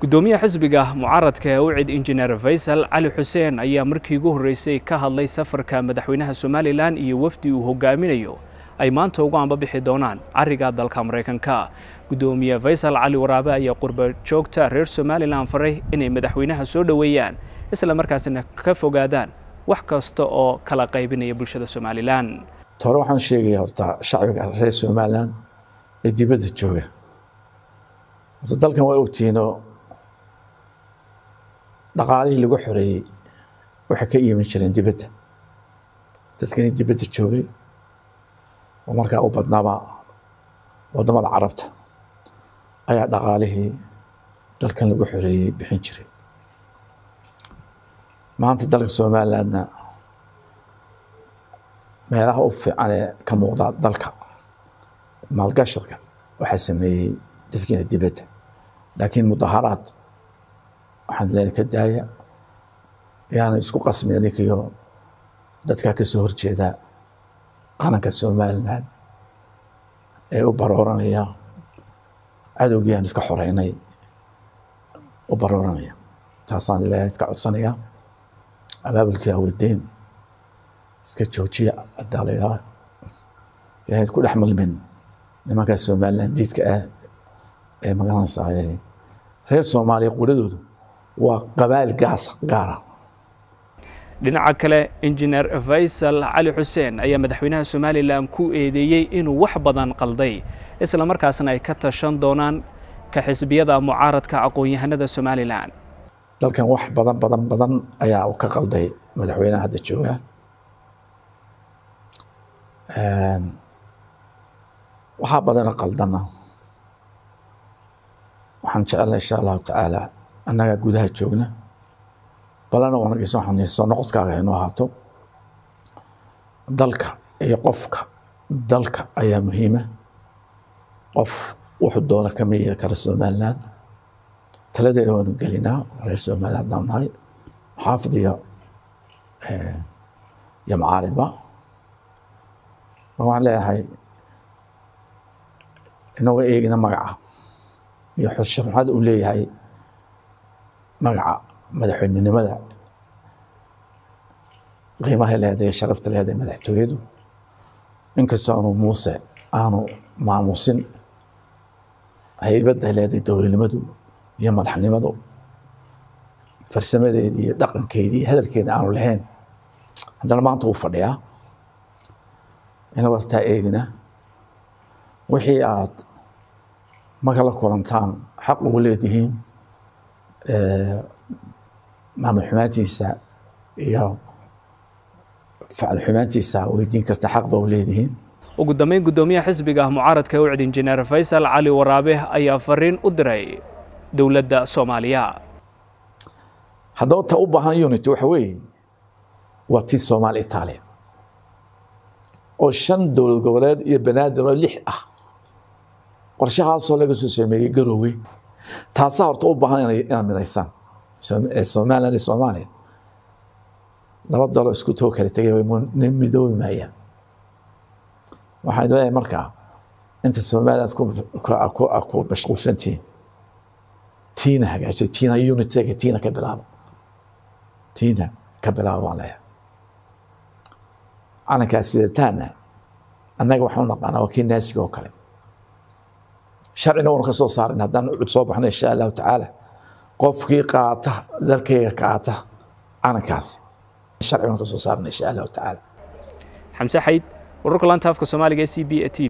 gudoomiyaha xisbiga mucaaradka ee ucid injineer faysal cali xuseen ayaa markii ugu horreysay ka hadlay safarka madaxweynaha somalilan iyo wafdi uu hogaaminayo ay maanta ugu ambabixi doonaan cariga dalka maraykanka gudoomiye faysal cali waraabe ayaa qurba joogta reer somalilan faray inay madaxweynaha soo dhoweeyaan isla markaasina ka fogaadaan wax kasta oo kala qaybinaya bulshada somalilan hore waxaan sheegaya horta shacbiga reer somalilan ee dibadda jooga horta dalkan waa ogtihiinoo dhaqaalihii lagu xoreeyey waxay ka iiman jireen dibadda dadkani dibadda joogay oo markaa u badnaaba waddamada carabta ayaa dhaqaalihii dalkan lagu xoreeyey bixin jiray maanta dalka somalilandna meelaha u fiican ee ka muuqda dalka maalgashadka waxaa sameeyey dadkiina dibadda laakiin mudaharaad waxaan leena ka daaya yaana isku qasmin adinkiyo dadkaa ka soo horjeeda qaranka somalilan ee u barooranaya cadowgii aan iska xoreynay u barooranaya taasaan ilaahay iska codsanaya abaabulkii awadeen iska joojiya hadaa la yidhaha yahay ku dhex mulmin nimankaa somalilan diidka ah ee magaranaysaa reer soomaaliya quladoodu waa qabaa'il gaas gaara dhinaca kale injineer faysal cali xuseen ayaa madaxweynaha somalilan ku eedeeyey inuu wax badan qalday isla markaasna ay ka tashan doonaan ka xisbiyada mucaaradka aqoon-yahanada somalilan dalkan wax badan badan badan ayaa uu ka qalday madaxweynaha hadda jooga waxaa badana qaldana waxaan jecelna insha allahu tacaala annagaa gudaha joogna balana wanageysa waxaan soo noqodkaaga inuu ahaato dalka iyo qofka dalka ayaa muhiima qof wuxuu doona kama yeeli kara somaliland taladeeda waanu gelinaa reer somaliland haddaan nahay xaafid iyo iyo macaaridba waxaan leeyahay inagoo eegina magaca iyo xushurxada uu leeyahay magaca madaxweynenimada qiimahay leedahay sharafta leedahay madaxtooyadu inkastoo aanu muuse aanu maamusin haybadda leedahay dowladnimadu iyo madaxnimadu farsamadeedii iyo dhaqankeedii iyo hadalkeeda aanu lahayn haddana maanta uu fadhiyaa inagoo taa eegina wixii aad marka la kulantaan xaq ugu leedihiin maamul xumaantiisa iyo facal xumaantiisa weydiin karta xaq ba u leedihiin ugu dambeyn guddoomiyaha xisbiga mucaaradka ucid injineer faysal cali waraabe ayaa fariin u diray dowladda soomaaliya haddaba ta u baahan unity waxa weeye waa tii soomaali itaaliya oo shan dowlad goboleed iyo banaadir oo lix ah qorshahaasoo laga soo sameeyey garowe taasaa horta u baahan inaad midaysaan somaliland iyo soomaaliya laba dalo isku too kala tegay way midoobi maayaan waxaan leeyahay markaa inta somaliland ku mashquulsantihiin tiina hagaajay tiina unitega tiina ka bilaabo tiina ka bilaabo baan leeyahay calankaas sidataana annaga waxaan u naqaanaa waa kii naasiga oo kale sharcina waanu ka soo saarin haddaan ucud soo baxno insha allahu tacaala qofkii qaata dalkayga qaata calankaasi sharci waanu ka soo saarna insha allahu tacaala xamse xayd wararka laanta afka soomaaliga e c b e t